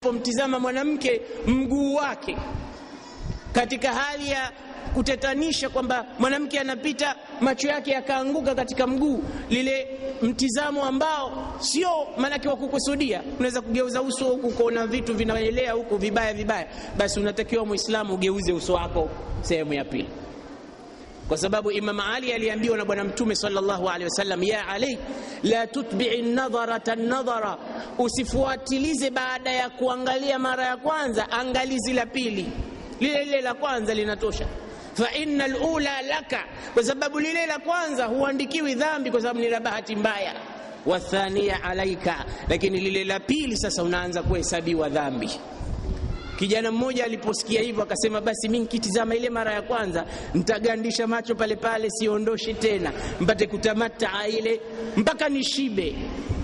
pomtizama mwanamke mguu wake katika hali ya kutetanisha kwamba mwanamke anapita macho yake yakaanguka katika mguu, lile mtizamo ambao sio maanake wa kukusudia. Unaweza kugeuza uso huku ukaona vitu vinaelea huku vibaya vibaya, basi unatakiwa Muislamu ugeuze uso wako sehemu ya pili, kwa sababu Imam Ali aliambiwa na Bwana Mtume sallallahu alaihi wasallam, ya Ali la tutbi'i nadharata nadhara, usifuatilize baada ya kuangalia mara ya kwanza, angalizi la pili, lile lile la kwanza linatosha fa inna alula laka, kwa sababu lile la kwanza huandikiwi dhambi kwa sababu ni la bahati mbaya. Wathania alaika, lakini lile la pili sasa unaanza kuhesabiwa dhambi. Kijana mmoja aliposikia hivyo akasema, basi mi nikitizama ile mara ya kwanza ntagandisha macho pale pale, siondoshi tena, mpate kutamataa ile mpaka nishibe.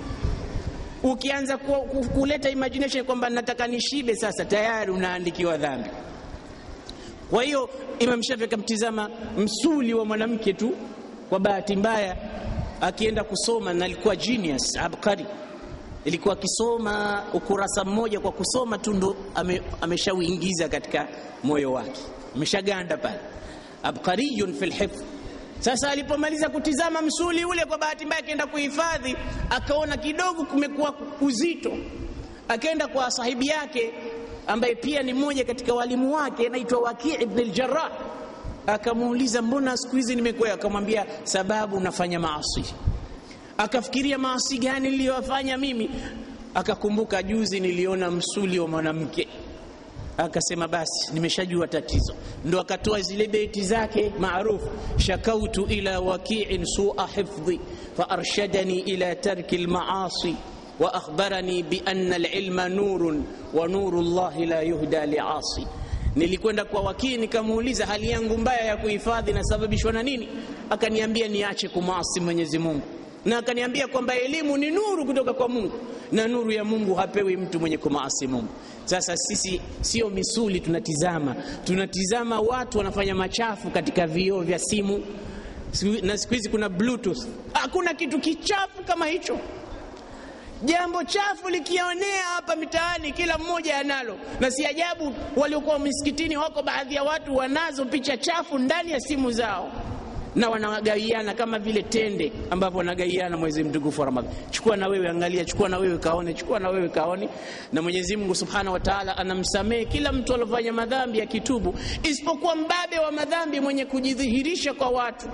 Ukianza ku, ku, kuleta imagination kwamba nataka nishibe, sasa tayari unaandikiwa dhambi. Kwa hiyo Imam Shafi akamtizama msuli wa mwanamke tu, kwa bahati mbaya akienda kusoma, na alikuwa genius abkari, ilikuwa akisoma ukurasa mmoja kwa kusoma tu ndo ame, ameshauingiza katika moyo wake, ameshaganda pale, abkariyun fil hifdh. Sasa alipomaliza kutizama msuli ule, kwa bahati mbaya akaenda kuhifadhi, akaona kidogo kumekuwa uzito, akaenda kwa sahibi yake ambaye pia ni mmoja katika walimu wake anaitwa Waki ibn al-Jarrah, akamuuliza mbona siku hizi nimekwea? Akamwambia sababu nafanya maasi. Akafikiria maasi gani niliyofanya mimi? Akakumbuka juzi niliona msuli wa mwanamke, akasema basi nimeshajua tatizo. Ndo akatoa zile beti zake maarufu, shakautu ila wakiin sua hifdhi fa arshadani ila tarki lmaasi wa akhbarani bi anna alilma nurun wa nuru llahi la yuhda liasi. Nilikwenda kwa wakii nikamuuliza hali yangu mbaya ya kuhifadhi inasababishwa na nini? Akaniambia niache kumwasi Mwenyezi Mungu, na akaniambia kwamba elimu ni nuru kutoka kwa Mungu na nuru ya Mungu hapewi mtu mwenye kumaasi Mungu. Sasa sisi sio misuli tunatizama, tunatizama watu wanafanya machafu katika vioo vya simu, na siku hizi kuna bluetooth. Hakuna kitu kichafu kama hicho. Jambo chafu likionea hapa mitaani, kila mmoja analo, na si ajabu waliokuwa misikitini wako baadhi ya watu wanazo picha chafu ndani ya simu zao, na wanawagaiana kama vile tende ambavyo wanagaiana mwezi mtukufu wa Ramadhani. Chukua na wewe, angalia, chukua na wewe kaone, chukua na wewe kaone. Na Mwenyezi Mungu Subhanahu wa Ta'ala anamsamehe kila mtu alofanya madhambi akitubu, isipokuwa mbabe wa madhambi mwenye kujidhihirisha kwa watu.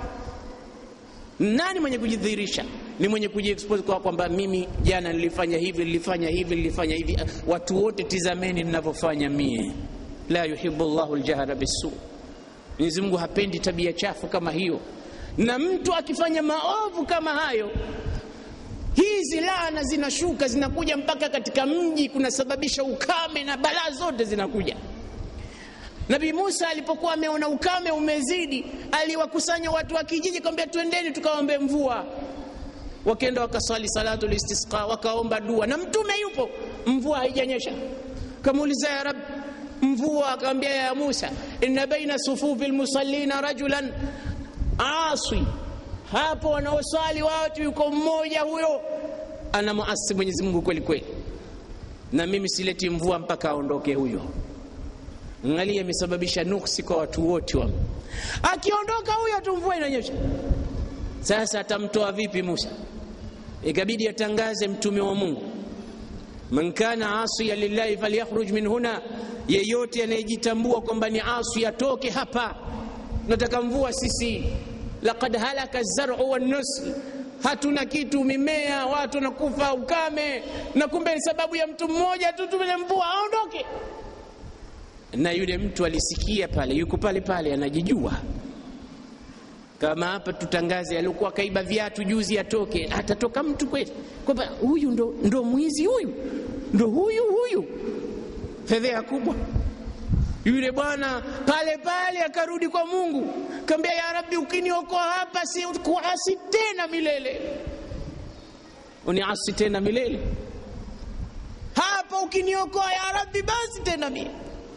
Nani mwenye kujidhihirisha? Ni mwenye kujiexpose kwa kwamba mimi jana nilifanya hivi, nilifanya hivi, nilifanya hivi. Watu wote tizameni ninavyofanya mie. La yuhibbu Allahu aljahra bisu, Mwenyezi Mungu hapendi tabia chafu kama hiyo. Na mtu akifanya maovu kama hayo, hizi laana zinashuka zinakuja mpaka katika mji, kunasababisha ukame na balaa zote zinakuja. Nabii Musa alipokuwa ameona ukame umezidi, aliwakusanya watu wa kijiji, kwambia twendeni tukaombe mvua. Wakenda wakaswali salatu listisqa, wakaomba dua, na mtume yupo, mvua haijanyesha. Kamuuliza ya Rab, mvua? Akamwambia ya Musa, inna baina sufufi lmusallina rajulan asi, hapo wanaoswali watu yuko mmoja huyo anamuasi Mwenyezi Mungu kweli kweli, na mimi sileti mvua mpaka aondoke huyo. Angalia, imesababisha nuksi kwa watu wote wa. Akiondoka huyo tu mvua inanyesha. Sasa atamtoa vipi Musa? Ikabidi atangaze mtume wa Mungu, man kana asiya lillahi falyakhruj min huna, yeyote anayejitambua kwamba ni asi atoke hapa. Nataka mvua sisi, laqad halaka zaru wannusl, hatuna kitu, mimea, watu wanakufa ukame, na kumbe sababu ya mtu mmoja tu tumele mvua, aondoke na yule mtu alisikia pale, yuko pale pale, anajijua kama hapa tutangaze, alikuwa kaiba viatu juzi atoke. Atatoka mtu kweli kwamba huyu ndo, ndo mwizi huyu ndo huyu huyu? Fedheha kubwa. Yule bwana pale pale akarudi kwa Mungu, kaambia ya Rabbi, ukiniokoa hapa si kuasi tena milele, uniasi tena milele hapa, ukiniokoa ya Rabbi, basi tena mimi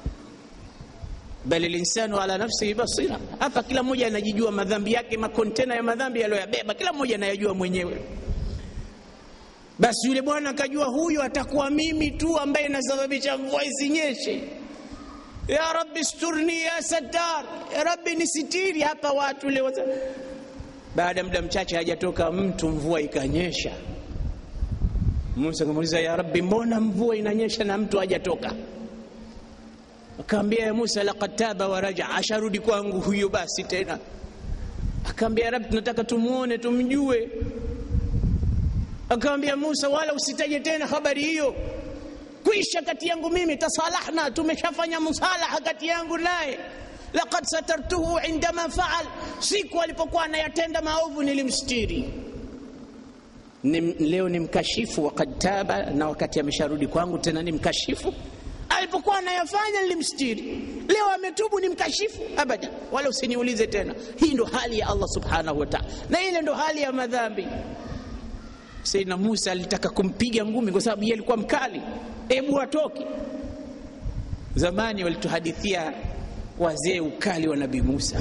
bali linsanu ala nafsihi basira. Hapa kila mmoja anajijua madhambi yake, makontena ya madhambi aliyoyabeba, kila mmoja anayajua mwenyewe. basi yule bwana akajua huyu atakuwa mimi tu ambaye nasababisha mvua isinyeshe ya rabbi sturni ya sattar ya rabbi nisitiri hapa watu leo baada ya muda mchache hajatoka mtu mvua ikanyesha musa akamuuliza ya rabbi mbona mvua inanyesha na mtu hajatoka akaambia ya musa laqad taba wa raja asharudi kwangu huyo basi tena akaambia rabbi tunataka tumuone tumjue akamwambia Musa, wala usitaje tena habari hiyo, kwisha kati yangu mimi, tasalahna, tumeshafanya musalaha kati yangu naye. Laqad satartuhu indama faal, siku alipokuwa anayatenda maovu nilimstiri. Ni, leo ni mkashifu wakad taba, na wakati amesharudi kwangu tena ni mkashifu. Alipokuwa anayafanya nilimstiri, leo ametubu ni mkashifu? Abada, wala usiniulize tena. Hii ndo hali ya Allah subhanahu wa ta'ala, na ile ndo hali ya madhambi. Saidina Musa alitaka kumpiga ngumi kwa sababu yeye alikuwa mkali, hebu atoke. Zamani walituhadithia wazee ukali wa Nabii Musa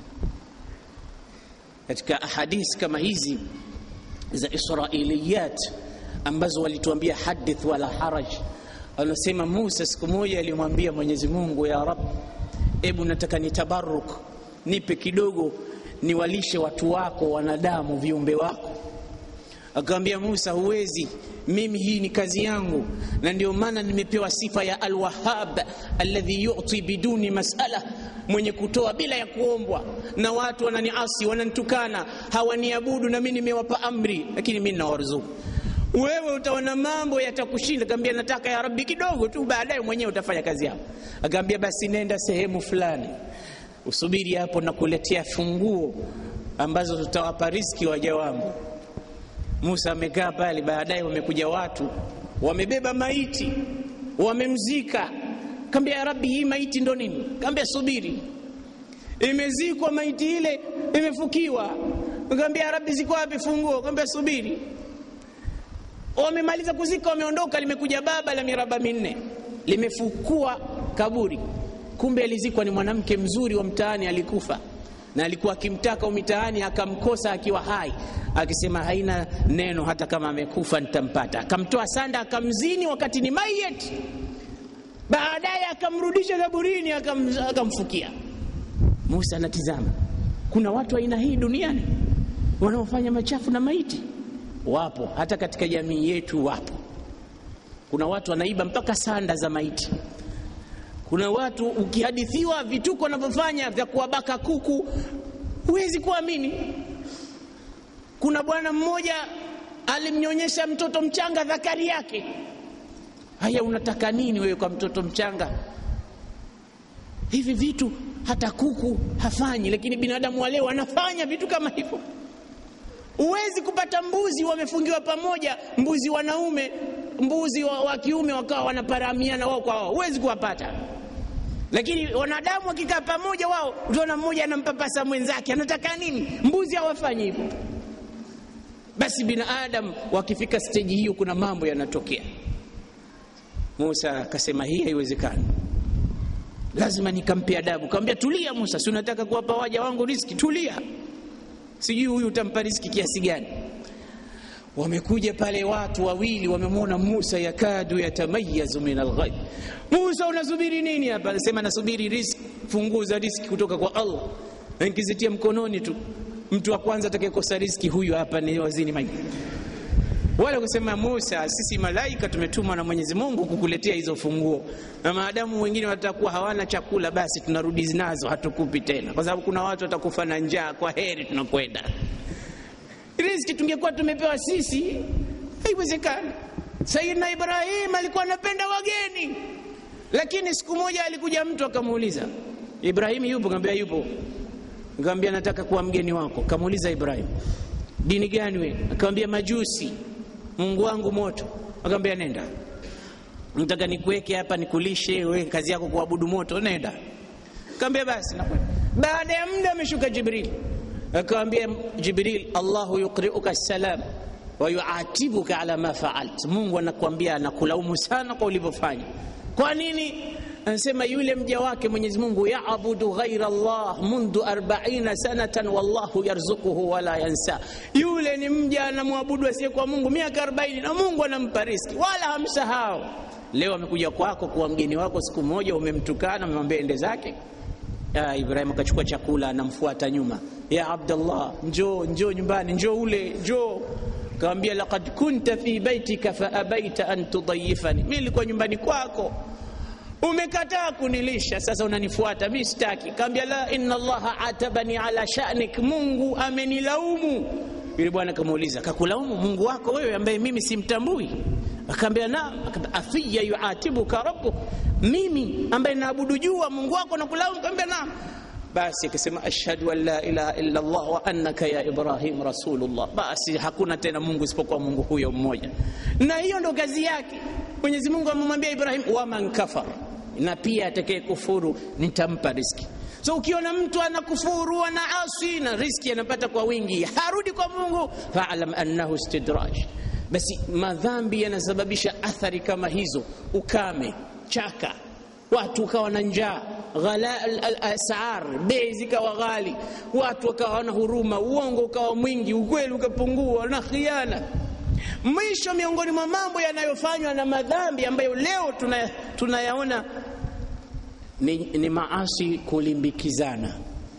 katika ahadisi kama hizi za Israiliyat ambazo walituambia hadith wala haraj. Anasema Musa siku moja alimwambia Mwenyezi Mungu, ya Rab, hebu nataka nitabaruk, nipe kidogo niwalishe watu wako wanadamu, viumbe wako akamwambia Musa, huwezi, mimi hii ni kazi yangu, na ndio maana nimepewa sifa ya Alwahab alladhi yuti biduni masala, mwenye kutoa bila ya kuombwa. Na watu wananiasi, wananitukana, hawaniabudu, na mimi nimewapa amri, lakini mimi nawaruzuku. Wewe utaona mambo yatakushinda. Akamwambia nataka ya Rabbi kidogo tu, baadaye mwenyewe utafanya kazi yako. Akamwambia basi nenda sehemu fulani, usubiri hapo, nakuletea funguo ambazo tutawapa riski waja wangu. Musa amekaa pale, baadaye wamekuja watu wamebeba maiti wamemzika. Kaambia ya Rabbi, hii maiti ndo nini? Kaambia subiri, imezikwa maiti ile, imefukiwa. Kaambia ya Rabbi, ziko wapi funguo? Kaambia subiri. Wamemaliza kuzika, wameondoka, limekuja baba la miraba minne, limefukua kaburi. Kumbe alizikwa ni mwanamke mzuri wa mtaani, alikufa na alikuwa akimtaka mitaani, akamkosa akiwa hai, akisema haina neno, hata kama amekufa nitampata. Akamtoa sanda, akamzini wakati ni mayet, baadaye akamrudisha kaburini, akam, akamfukia. Musa anatizama, kuna watu aina hii duniani wanaofanya machafu na maiti? Wapo, hata katika jamii yetu wapo. Kuna watu wanaiba mpaka sanda za maiti kuna watu ukihadithiwa vituko wanavyofanya vya kuwabaka kuku huwezi kuamini. Kuna bwana mmoja alimnyonyesha mtoto mchanga dhakari yake. Haya, unataka nini wewe kwa mtoto mchanga? Hivi vitu hata kuku hafanyi, lakini binadamu wa leo anafanya vitu kama hivyo. Huwezi kupata mbuzi wamefungiwa pamoja, mbuzi wanaume, mbuzi wa, wa kiume wakawa wanaparamiana wao kwa wao, huwezi kuwapata lakini wanadamu wakikaa pamoja, wao utaona mmoja anampapasa mwenzake. Anataka nini? Mbuzi hawafanyi hivyo. Basi binadamu wakifika steji hiyo, kuna mambo yanatokea. Musa akasema hii haiwezekani, lazima nikampe adabu. Kaambia tulia Musa, si unataka kuwapa waja wangu riski? Tulia, sijui huyu utampa riski kiasi gani. Wamekuja pale watu wawili, wamemwona Musa yakadu yatamayazu min alghaib. Musa, unasubiri nini hapa? Anasema nasubiri riski, funguo za riski kutoka kwa Allah, na nikizitia mkononi tu, mtu wa kwanza atakayekosa riski huyu hapa ni wazini maji. Wala kusema Musa, sisi malaika tumetumwa na Mwenyezi Mungu kukuletea hizo funguo, na maadamu wengine watakuwa hawana chakula, basi tunarudi nazo, hatukupi tena, kwa sababu kuna watu watakufa na njaa. Kwa heri, tunakwenda riziki tungekuwa tumepewa sisi, haiwezekani. Sayyidina Ibrahim alikuwa anapenda wageni, lakini siku moja alikuja mtu akamuuliza, Ibrahim yupo? Kaambia yupo. Kaambia nataka kuwa mgeni wako. Kamuuliza Ibrahim, dini gani wewe? Akamwambia majusi, Mungu wangu moto. Akamwambia nenda, nataka nikuweke hapa nikulishe, wewe kazi yako kuabudu moto, nenda. Akamwambia basi nakwenda. Baada ya muda ameshuka Jibril akamwambia Jibril, Allahu yuqriuka salam wa yuatibuka ala ma faalt, Mungu anakuambia anakulaumu sana kwa ulivyofanya. Kwa nini? anasema yule mja wake Mwenyezi Mungu yaabudu ghaira Allah mundu 40 sanatan wallahu yarzuquhu wala yansa, yule ni mja anamwabudu asiyekuwa Mungu miaka 40 na Mungu anampa riski wala hamsahau. Leo amekuja kwako kuwa mgeni wako, siku moja umemtukana, umemwambia ende zake. Ya Ibrahim akachukua chakula, anamfuata nyuma, ya Abdallah, njoo njoo nyumbani, njoo ule, njoo Kawambia, laqad kunta fi baitika fa abaita an tudayifani, mi nilikuwa nyumbani kwako umekataa kunilisha, sasa unanifuata mi sitaki. Kaambia, la inna Allaha atabani ala sha'nik, Mungu amenilaumu. Yule bwana kamuuliza, kakulaumu Mungu wako wewe ambaye mimi simtambui? Akaambia, naam. Afiya yuatibuka rabbuk, mimi ambaye naabudu jua Mungu wako nakulaumu? Kaambia, naam. Basi akasema ashhadu an la ilaha illa Allah wa annaka ya Ibrahim rasulullah. Basi hakuna tena Mungu isipokuwa Mungu huyo mmoja, na hiyo ndo kazi yake. Mwenyezi Mungu amemwambia Ibrahim, waman kafar, na pia atakaye kufuru nitampa riski. So ukiona mtu anakufuru anaasi na riski anapata kwa wingi, harudi kwa Mungu, faalam annahu istidraj. Basi madhambi yanasababisha athari kama hizo, ukame, chaka watu ukawa na njaa, ghala al-asar, bei zikawa ghali, watu wakawa wana huruma, uongo ukawa mwingi, ukweli ukapungua, na khiana. Mwisho, miongoni mwa mambo yanayofanywa na madhambi ambayo leo tunayaona tuna ni, ni maasi kulimbikizana.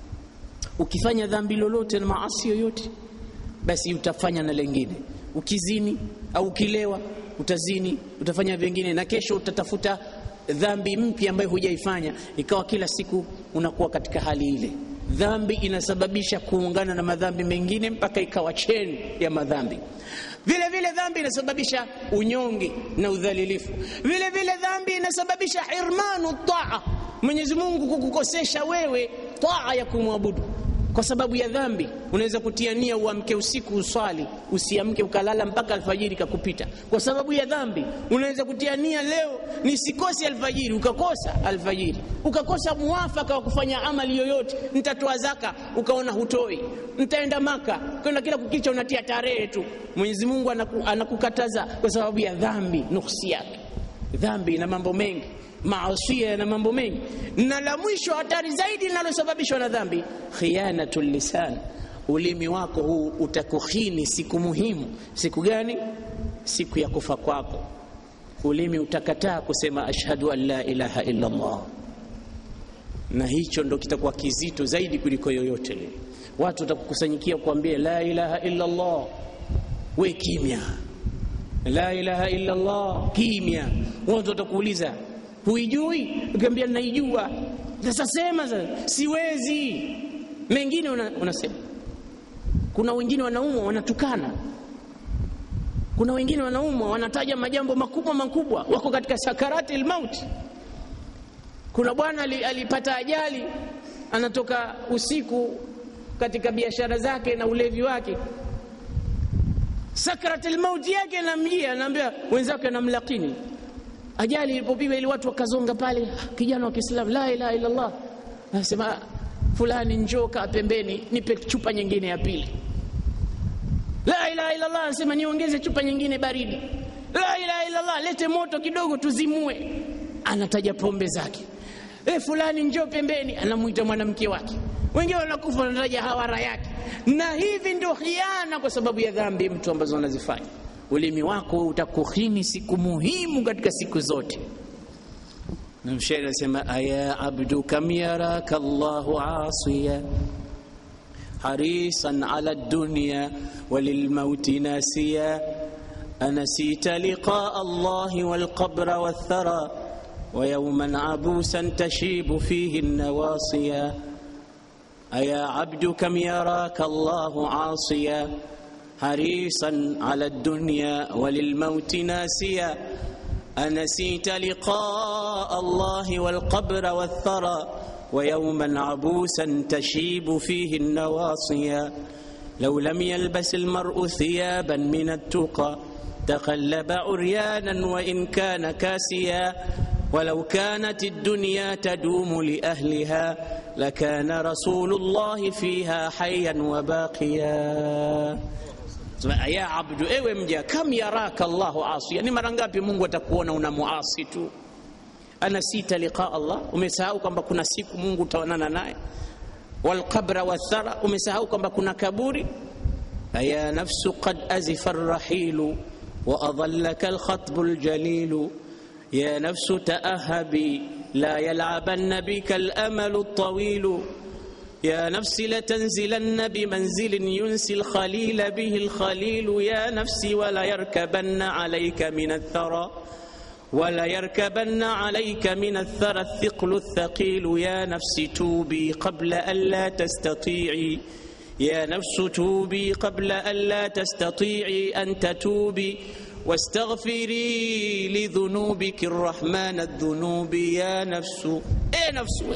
Ukifanya dhambi lolote na maasi yoyote, basi utafanya na lengine. Ukizini au ukilewa, utazini, utafanya vingine, na kesho utatafuta dhambi mpya ambayo hujaifanya, ikawa kila siku unakuwa katika hali ile. Dhambi inasababisha kuungana na madhambi mengine mpaka ikawa cheni ya madhambi. Vile vile dhambi inasababisha unyonge na udhalilifu. Vile vile dhambi inasababisha irmanu taa, Mwenyezi Mungu kukukosesha wewe taa ya kumwabudu kwa sababu ya dhambi. Unaweza kutia nia uamke usiku uswali, usiamke ukalala mpaka alfajiri kakupita kwa sababu ya dhambi. Unaweza kutia nia leo nisikose alfajiri, ukakosa alfajiri, ukakosa muafaka wa kufanya amali yoyote. Nitatoa zaka, ukaona hutoi. Nitaenda Maka, kwenda kila kukicha unatia tarehe tu. Mwenyezi Mungu anaku, anakukataza kwa sababu ya dhambi, nuksi yake. Dhambi ina mambo mengi maasia yana mambo mengi, na la mwisho hatari zaidi linalosababishwa na dhambi, khiyanatul lisan. Ulimi wako huu utakuhini siku muhimu. Siku gani? Siku ya kufa kwako. Ulimi utakataa kusema ashhadu an la ilaha illa Allah, na hicho ndo kitakuwa kizito zaidi kuliko yoyote lile. Watu watakukusanyikia kuambia la ilaha illa Allah, we kimya, la ilaha illa Allah, kimya. Watu watakuuliza huijui? Ukiambia naijua. Sasa sema sasa, siwezi. Mengine unasema. Kuna wengine wanaumwa wanatukana, kuna wengine wanaumwa wanataja majambo makubwa makubwa, wako katika sakarati lmauti. Kuna bwana alipata ajali, anatoka usiku katika biashara zake na ulevi wake, sakarati lmauti yake namjia, anaambia wenzake, anamlakini ajali ilipopigwa ili watu wakazonga pale, kijana wa Kiislamu, la ilaha illa Allah, anasema fulani, njoo kaa pembeni, nipe chupa nyingine ya pili. La ilaha illa Allah, anasema niongeze chupa nyingine baridi. La ilaha illa Allah, lete moto kidogo tuzimue. Anataja pombe zake. E, fulani njoo pembeni, anamuita mwanamke wake. Wengine wanakufa wanataja hawara yake, na hivi ndio khiana, kwa sababu ya dhambi mtu ambazo anazifanya ulimi wako utakuhini siku muhimu katika siku zote. Na mshairi anasema aya abdu kam yaraka Allahu asiya harisan ala dunya walilmauti nasiya anasita liqaa Allahi walqabra walthara wa yawman abusan tashibu fihi nawasiya aya abdu kam yaraka Allahu asiya حريصا على الدنيا وللموت ناسيا أنسيت لقاء الله والقبر والثرى ويوما عبوسا تشيب فيه النواصيا لو لم يلبس المرء ثيابا من التقى تقلب عريانا وإن كان كاسيا ولو كانت الدنيا تدوم لأهلها لكان رسول الله فيها حيا وباقيا ya abdu, ewe mja, kam yaraka Allahu asiya, ni mara ngapi Mungu atakuona una muasi tu. anasita liqa Allah, umesahau kwamba kuna siku Mungu utaonana naye. Walqabra wathara, umesahau kwamba kuna kaburi. Aya nafsu qad azifa arrahilu wa adallaka alkhatbu aljalilu ya nafsu taahabi la yal'abanna bika alamalu altawilu يا نفسي لتنزلن بمنزل ينسي الخليل به الخليل يا نفسي ولا يركبن عليك من الثرى ولا يركبن عليك من الثرى الثقل الثقيل يا نفس توبي قبل ألا تستطيعي يا نفس توبي قبل ألا تستطيعي أن تتوبي واستغفري لذنوبك الرحمن الذنوب يا نفس ايه نفس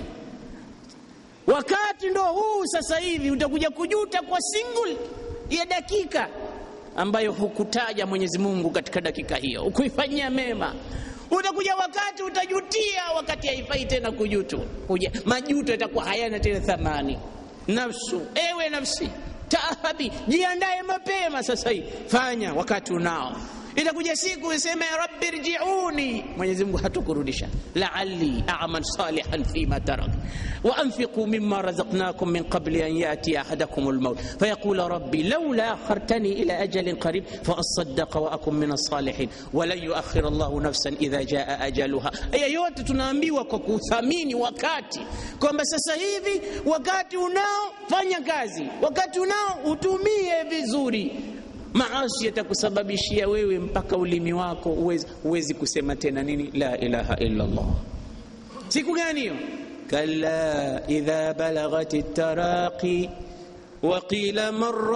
Wakati ndo huu sasa hivi, utakuja kujuta kwa single ya dakika ambayo hukutaja Mwenyezi Mungu katika dakika hiyo, ukuifanyia mema. Utakuja wakati utajutia, wakati haifai tena kujutu. Kuja majuto yatakuwa hayana tena thamani. Nafsu, ewe nafsi, taahabi, jiandae mapema sasa hivi, fanya wakati unao itakuja siku useme rabbi rjiuni, Mwenyezi Mungu hatukurudisha, la'alli a'mal salihan fima tarak wa anfiqu mimma razaqnakum min qabli an yati ahadakum almaut fayaqula rabbi laula akhartani ila ajalin qarib fa asaddaqa wa akun min as-salihin wa lan yuakhir Allahu nafsan idha jaa ajaluha. Aya yote tunaambiwa kwa kuthamini wakati, kwamba sasa hivi wakati unao, fanya kazi, wakati unao utumie vizuri maasi yatakusababishia wewe mpaka ulimi wako uwezi, uwezi kusema tena nini la ilaha illa Allah. Siku gani hiyo? kalla idha balaghat taraqi wa qila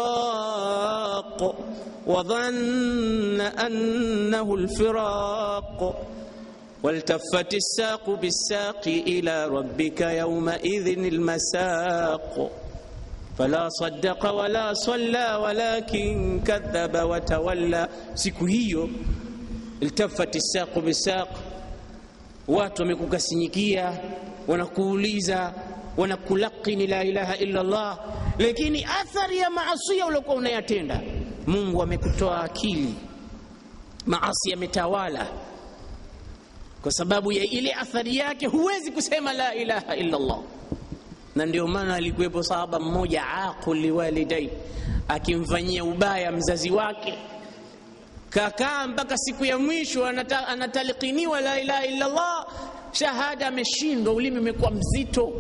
marraq wa dhanna annahu alfiraq والتفت الساق بالساق إلى ربك يومئذ المساق fala saddaqa wala salla walakin kadhaba watawalla. Siku hiyo iltafati saqu bisaq, watu wamekukasinyikia, wanakuuliza, wanakulakini la ilaha illa Allah, lakini athari ya maasia uliokuwa unayatenda, Mungu amekutoa akili, maasi yametawala kwa sababu ya ile athari yake, huwezi kusema la ilaha illa Allah na ndio maana alikuwepo sahaba mmoja aqul liwalidai, akimfanyia ubaya mzazi wake, kakaa mpaka siku ya mwisho anata, anatalikiniwa la ilaha illa Allah, shahada ameshindwa, ulimi umekuwa mzito.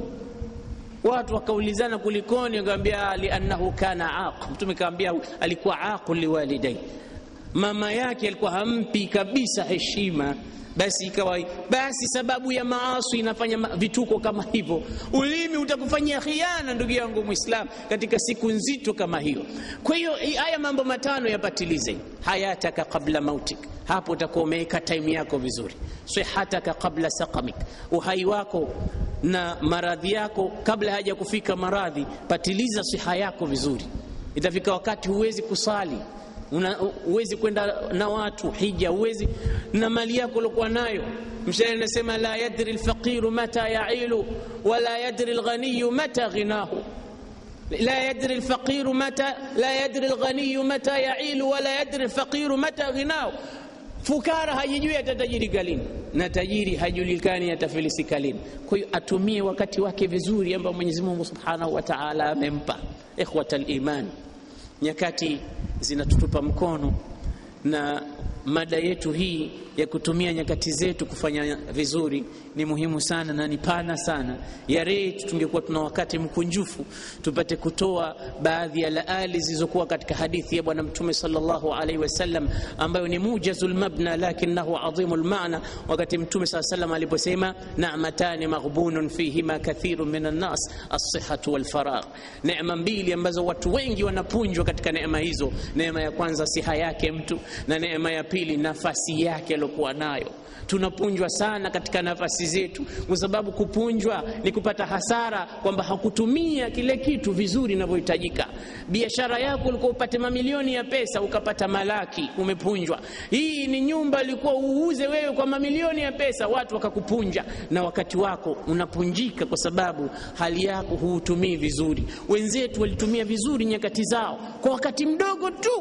Watu wakaulizana kulikoni, akamwambia liannahu kana aq. Mtume kaambia alikuwa aqul liwalidai, mama yake alikuwa hampi kabisa heshima basi ikawa basi, sababu ya maasi inafanya vituko kama hivyo. Ulimi utakufanyia khiana, ndugu yangu Muislam, katika siku nzito kama hiyo. Kwa hiyo haya mambo matano yapatilize: hayataka qabla mautik, hapo utakuwa umeweka time yako vizuri. Sihataka qabla saqamik, uhai wako na maradhi yako kabla haja kufika maradhi, patiliza siha yako vizuri. Itafika wakati huwezi kusali huwezi kwenda na watu hija, huwezi na mali yako uliokuwa nayo. Mshairi anasema la yadri lfaqiru mata yailu wala yadri lghaniyu mata ghinahu la yadri lfaqiru mata la yadri lghaniyu mata yailu wala yadri lfaqiru mata ghinahu. Fukara hajijui atatajirika lini na tajiri hajulikani atafilisika lini. Kwa hiyo atumie wakati wake vizuri ambao Mwenyezi Mungu subhanahu wa taala amempa. Ikhwata liman, nyakati zinatutupa mkono na mada yetu hii ya kutumia nyakati zetu kufanya vizuri ni muhimu sana na ni pana sana. Ya reit tungekuwa tuna wakati mkunjufu tupate kutoa baadhi ya laali zilizokuwa katika hadithi ya Bwana Mtume sallallahu alaihi wasallam, ambayo ni mujazul mabna lakinahu adhimul maana, wakati Mtume sallallahu alaihi wasallam aliposema na'matani maghbunun fihima kathirun minan nas as-sihhatu wal faragh, neema mbili ambazo watu wengi wanapunjwa katika neema hizo. Neema ya kwanza siha yake mtu, na neema ya pili nafasi yake aliyokuwa nayo. Tunapunjwa sana katika nafasi zetu, kwa sababu kupunjwa ni kupata hasara, kwamba hakutumia kile kitu vizuri inavyohitajika. Biashara yako ulikuwa upate mamilioni ya pesa, ukapata malaki, umepunjwa. Hii ni nyumba ilikuwa uuze wewe kwa mamilioni ya pesa, watu wakakupunja, na wakati wako unapunjika kwa sababu hali yako huutumii vizuri. Wenzetu walitumia vizuri nyakati zao kwa wakati mdogo tu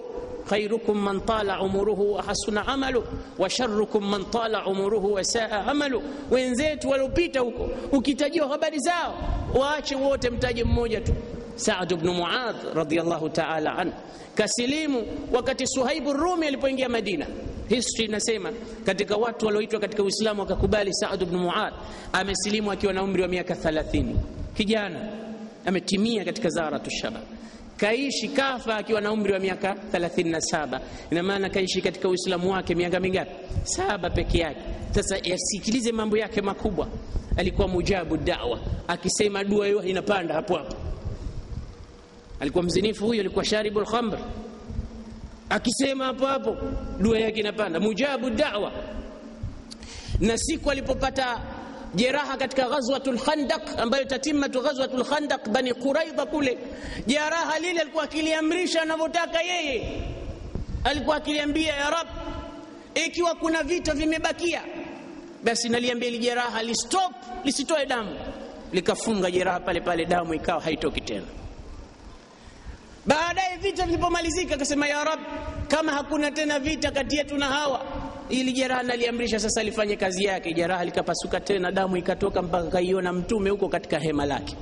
khairukum man tala umuruhu wa hasuna amalu wa sharrukum man tala umuruhu wa saa amalu. Wenzetu waliopita huko, ukitajiwa habari zao waache wote, mtaje mmoja tu, Saad bnu Muadh radhiyallahu ta'ala anhu kasilimu wakati Suhaibu Rumi alipoingia Madina. History inasema katika watu walioitwa katika Uislamu wakakubali, Saad bnu Muadh amesilimu akiwa na umri wa miaka 30, kijana ametimia katika zaratu shabab kaishi kafa akiwa na umri wa miaka 37. Ina maana kaishi katika Uislamu wake miaka mingapi? Saba peke yake. Sasa yasikilize mambo yake makubwa. Alikuwa mujabu dawa, akisema dua hiyo inapanda hapo hapo. Alikuwa mzinifu huyo, alikuwa sharibul khamr, akisema hapo hapo dua yake inapanda. Mujabu dawa. Na siku alipopata jeraha katika ghazwatul Khandaq, ambayo tatimatu ghazwatul Khandaq, Bani Quraidha kule, jeraha lile alikuwa akiliamrisha anavyotaka yeye. Alikuwa akiliambia ya Rab, ikiwa kuna vita vimebakia, basi naliambia ili jeraha listop, lisitoe damu. Likafunga jeraha pale pale, damu ikawa haitoki tena. Baadaye vita vilipomalizika, akasema ya Rab, kama hakuna tena vita kati yetu na hawa ili jeraha naliamrisha sasa lifanye kazi yake. Jeraha likapasuka tena, damu ikatoka mpaka kaiona mtume huko katika hema lake.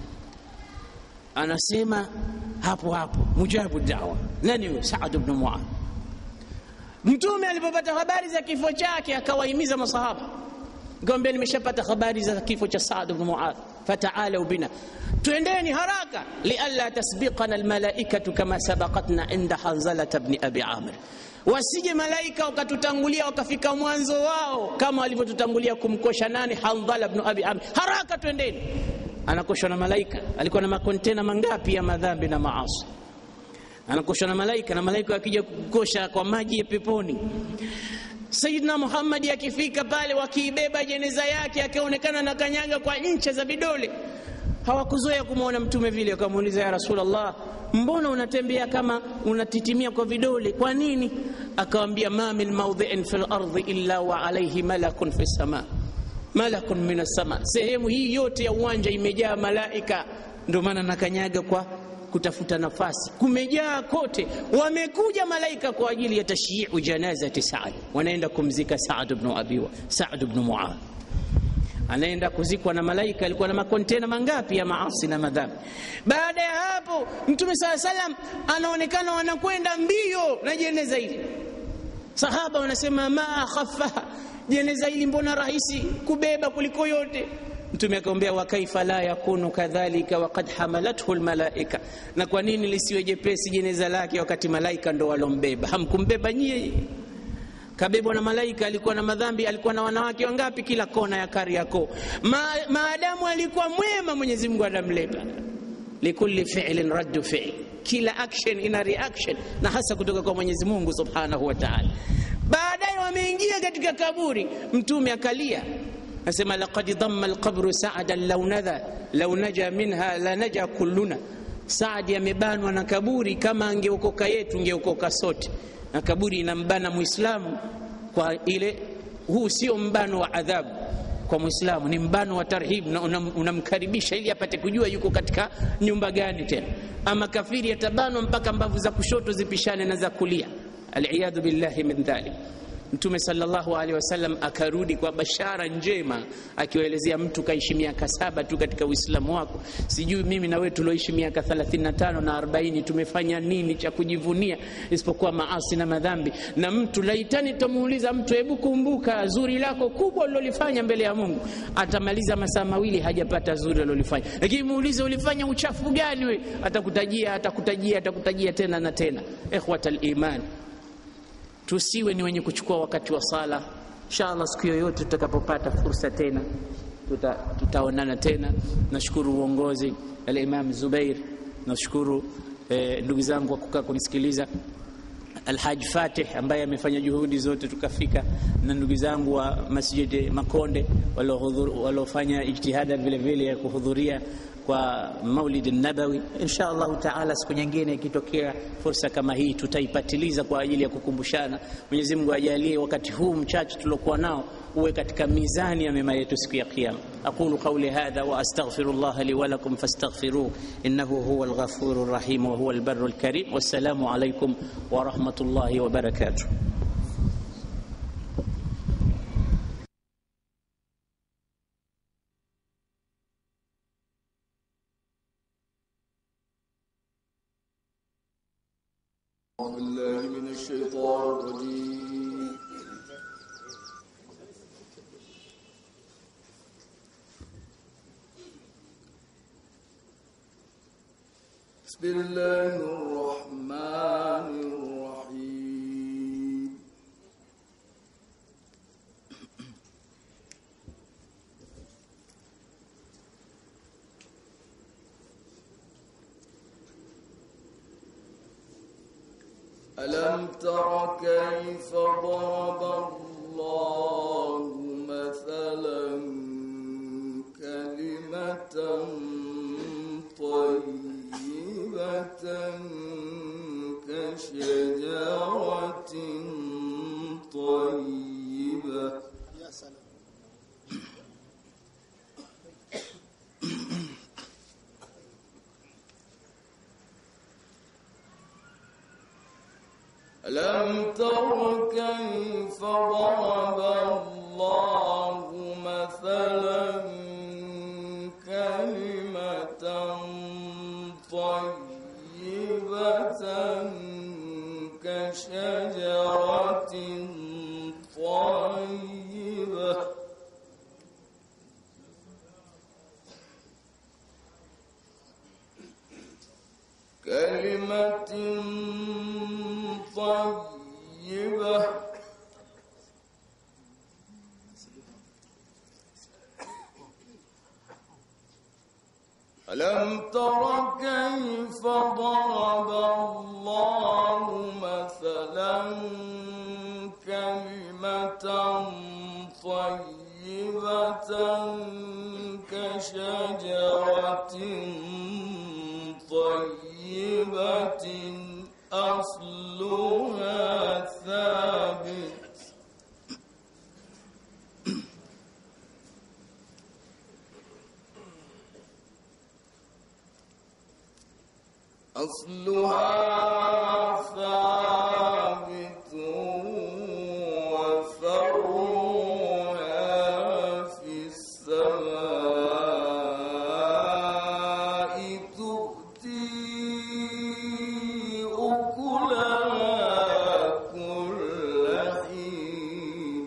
Anasema hapo hapo mujabu dawa. Nani huyo? Saad bnu Muadh. Mtume alipopata habari za kifo chake akawahimiza masahaba, nikamwambia, nimeshapata habari za kifo cha Saad bnu Muadh, fataalau bina, twendeni haraka, lialla tasbiqana almalaikatu kama sabaqatna inda Hanzalata bni abi Amir wasije malaika wakatutangulia wakafika mwanzo wao kama walivyotutangulia kumkosha nani? Handhala bnu abi amr. Haraka twendeni. Anakoshwa na malaika. Alikuwa na makontena mangapi ya madhambi na maasi? Anakoshwa na malaika, na malaika wakija kukosha kwa maji ya peponi. Sayyidina Muhammad akifika pale, wakiibeba jeneza yake, akaonekana na kanyaga kwa ncha za vidole. Hawakuzoea kumwona mtume vile, wakamuuliza ya Rasulullah, mbona unatembea kama unatitimia kwa vidole, kwa nini? Akawambia, ma min maudhiin fi lardi illa wa alaihi malakun fi sama, malakun min assama, sehemu hii yote ya uwanja imejaa malaika, ndio maana nakanyaga kwa kutafuta nafasi, kumejaa kote. Wamekuja malaika kwa ajili ya tashyiu janazati Saad, wanaenda kumzika Saad bnu Abi Saad bnu Muadh anaenda kuzikwa na malaika. Alikuwa na makontena mangapi ya maasi na madhambi. Baada ya hapo, Mtume saa salam anaonekana wanakwenda mbio na jeneza hili. Sahaba wanasema ma akhafaha, jeneza hili mbona rahisi kubeba kuliko yote. Mtume akamwambia, wa kaifa la yakunu kadhalika waqad hamalathu almalaika, na kwa nini lisiwe jepesi jeneza lake wakati malaika ndo walombeba? Hamkumbeba nyie kabebwa na malaika. Alikuwa na madhambi, alikuwa na wanawake wangapi kila kona ya Kariakoo. Ma, maadamu alikuwa mwema, Mwenyezi Mungu anamleta. Likulli fi'lin raddu fi'l, kila action ina reaction, na hasa kutoka kwa Mwenyezi Mungu subhanahu wa ta'ala. Baadaye wameingia katika kaburi, Mtume akalia asema, laqad dhamma alqabru sa'dan law nadha law naja minha la naja kulluna. Saadi amebanwa na kaburi, kama angeokoka yetu ngeokoka sote na kaburi inambana Muislamu kwa ile. Huu sio mbano wa adhabu kwa Muislamu, ni mbano wa tarhib, na unamkaribisha ili apate kujua yuko katika nyumba gani. Tena ama kafiri atabanwa mpaka mbavu za kushoto zipishane na za kulia, aliyadhu billahi min dhalik. Mtume sallallahu alaihi wasallam akarudi kwa bashara njema, akiwaelezea mtu kaishi miaka saba tu katika Uislamu wako, sijui mimi na wewe tulioishi miaka 35 na 40 tumefanya nini cha kujivunia isipokuwa maasi na madhambi. Na mtu laitani, tutamuuliza mtu, hebu kumbuka zuri lako kubwa ulilofanya mbele ya Mungu, atamaliza masaa mawili hajapata zuri alilofanya. Lakini muulize ulifanya uchafu gani we, atakutajia atakutajia atakutajia tena na tena. Ikhwatal iman tusiwe ni wenye kuchukua wakati wa sala. Inshallah, siku yoyote tutakapopata fursa tena tuta, tutaonana tena. Nashukuru uongozi al-Imam Zubair, nashukuru eh, ndugu zangu wa kukaa kunisikiliza, Alhaji Fatih ambaye amefanya juhudi zote tukafika, na ndugu zangu wa Masjid Makonde waliofanya ijtihada vile vile ya kuhudhuria kwa Maulid Nabawi. Insha Allahu taala, siku nyingine ikitokea fursa kama hii tutaipatiliza kwa ajili ya kukumbushana. Mwenyezi Mungu ajalie wakati huu mchache tuliokuwa nao uwe katika mizani ya mema yetu siku ya Kiyama. aqulu qawli hadha wa astaghfirullah li wa lakum fastaghfiruh innahu huwa alghafurur rahim wa huwa albarrul karim. Wassalamu alaykum wa rahmatullahi wa barakatuh. أعوذ بالله من الشيطان الرجيم بسم الله الرحمن الرحيم ألم تر كيف ضرب الله مثلا كلمة طيبة كشجرة طيبة ألم تر كيف ضرب الله مثلا كلمة طيبة كشجرة طيبة كلمة طيبة ألم تر كيف ضرب الله مثلا كلمة طيبة كشجرة طيبة أصلها ثابت أصلها ثابت وفرعها في السماء تؤتي أكلها كل حين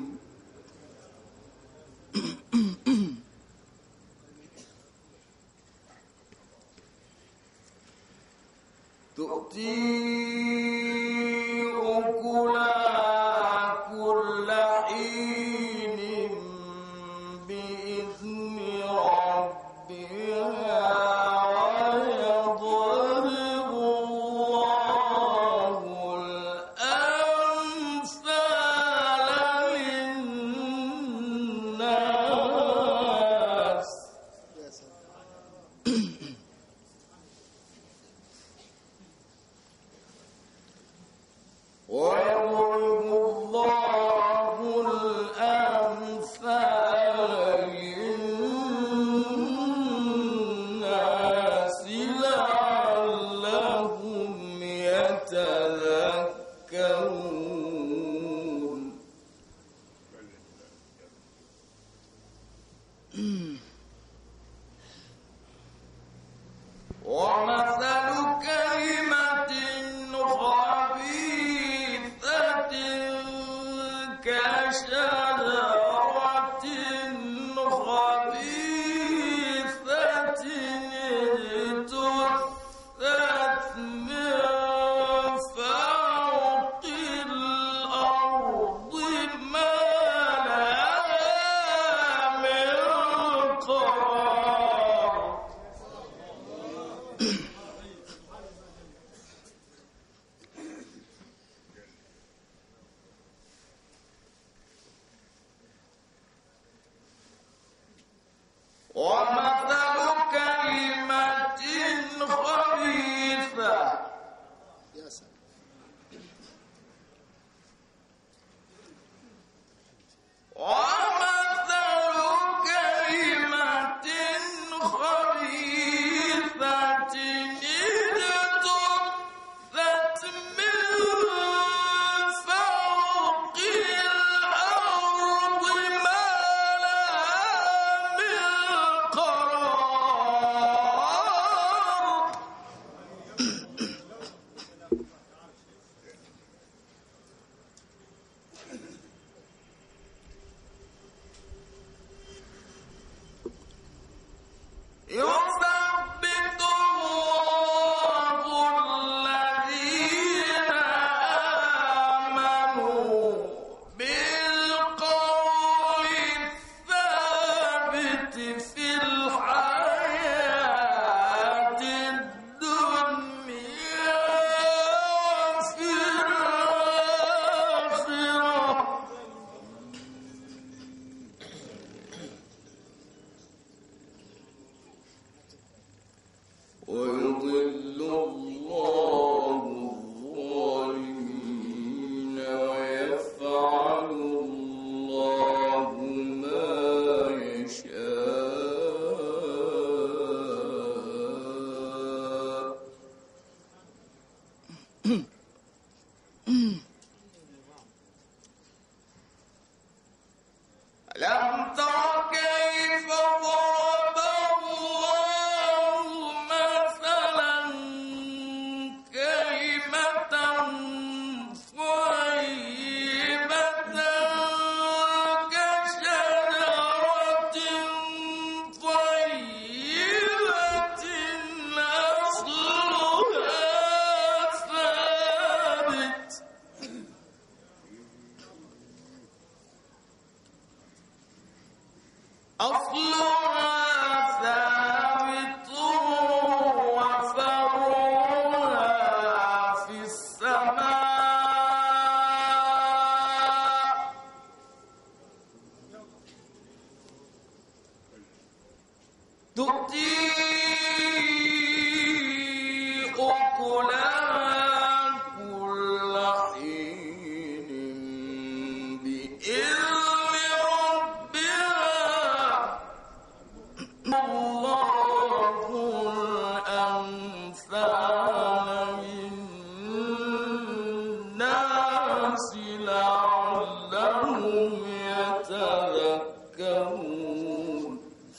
تؤتي أكلها كل حين بإذن ربها ويضرب الله الأمثال للناس ويضرب الله الأمثال للناس لعلهم يتذكرون ومثل كلمة خبيثة كشجرة خبيثة اجتثت من فوق الأرض ما لها من قرار ومثل كلمة خبيثة ومثل في الحياة الدنيا وفي الآخرة ويضل الله الظالمين ويفعل الله ما يشاء ألم تر كيف ضرب الله مثلا كلمة طيبة كشجرة طيبة أصلها ثابت أصلها ثابت وفرعها في السماء تؤتي أكلها كل حين بإذن ربها الله الأمثال للناس لعلهم يتذكرون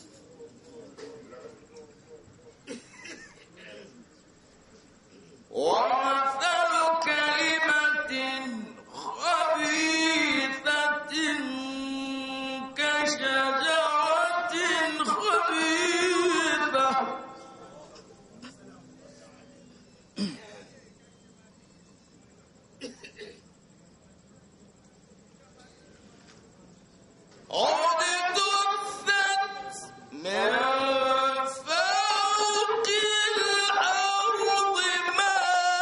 ومثل كلمة خبيثة كشجرة خبيثة قد دست من فوق الأرض ما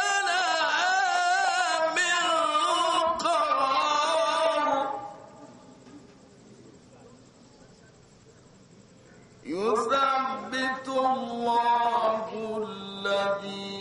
لها من قرار يثبت الله الذين